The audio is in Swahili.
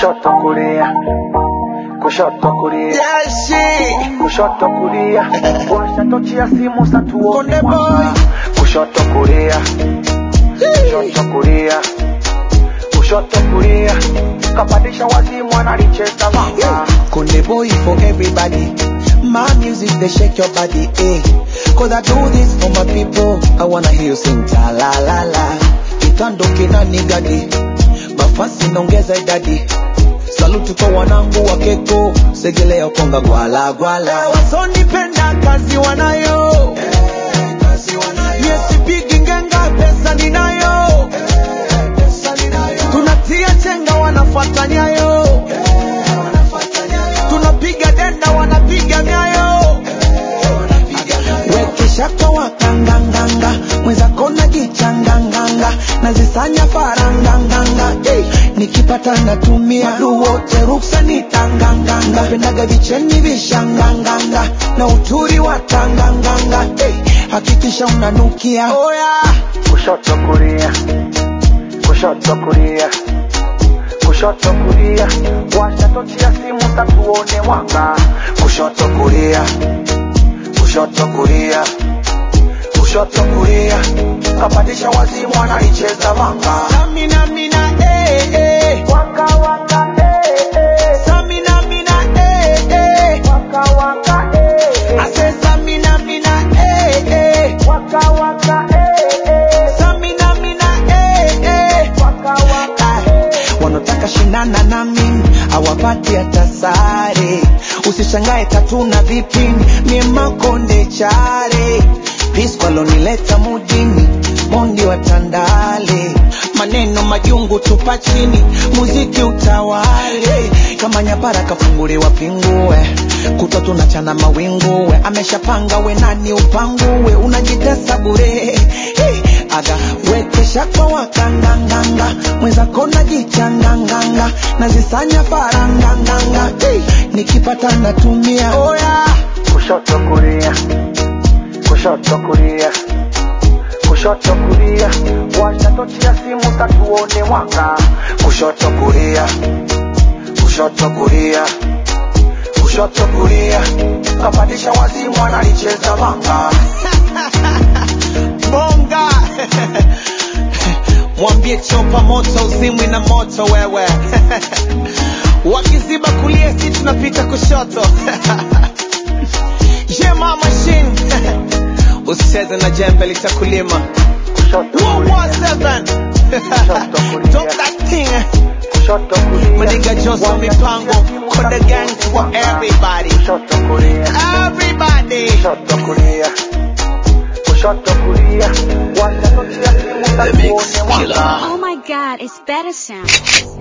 kushoto kulia kushoto kulia Yeah, shit. kushoto kulia washa tochi ya simu satuone Konde boy. kushoto kulia kushoto kulia kushoto kulia kapandisha wazimu analicheza manga Konde boy for everybody. My music they shake your body, eh? Cause I do this for my people. I wanna hear you sing ta la la la. Kitando kina nigadi. Mafasi naongeza idadi. Saluti kwa wanangu wa keko. Segelea konga gwala gwala. Wasonipenda kazi wanayo. Yesipigi ngenga pesa ninayo. Tunatia chenga wanafuata nyayo. Tunapiga denda wanapiga nyayo. Wekeshaka wakanganganga mwenzako najichanganganga nazisanya faranganganga hey, nikipata natumia Wadu wote ruksa nitanganganga pendaga vicheni vishanganganga na uturi wa tanganganga hey, hakikisha unanukia oh, yeah. kushoto kulia kushoto kulia kushoto kulia washa tochi ya simu tatuone mwanga kushoto kulia kushoto kulia kushoto kulia kapandisha wazimu anaicheza manga Samina mina eh eh waka waka eh eh Samina mina eh eh waka waka eh I say Samina mina eh eh waka waka eh eh Samina mina eh eh waka waka Ah, wanataka shindana na mimi hawapati hata sare usishangae tatuna vipini mie makonde chare piskwalonileta mujini mondi wa tandale maneno majungu tupa chini muziki utawale kama nyapara kafunguliwa pingue kutwa tunachana mawinguwe ameshapanga we nani upanguwe unajitesa bure hey, aga wekesha kwa wakanganganga mwenzako najichanganganga nazisanya faranganganga hey, nikipata natumia oh, yeah. kushoto kulia kushoto kulia kushoto kulia washa tochi ya simu tatuone mwanga kushoto kulia kushoto kulia kushoto kulia kapandisha wazimu analicheza manga bonga mwambie chopa moto uzimwi na moto wewe wakiziba kulia si tunapita kushoto jema machine usicheze na jembe litakulima kushoto kulia 117 Talk that thing kushoto kulia Maniga Johnson mipango Konde gang for everybody kushoto kulia Everybody kushoto kulia kushoto kulia washa tochi ya simu tatuone mwanga Oh my god, it's better sound.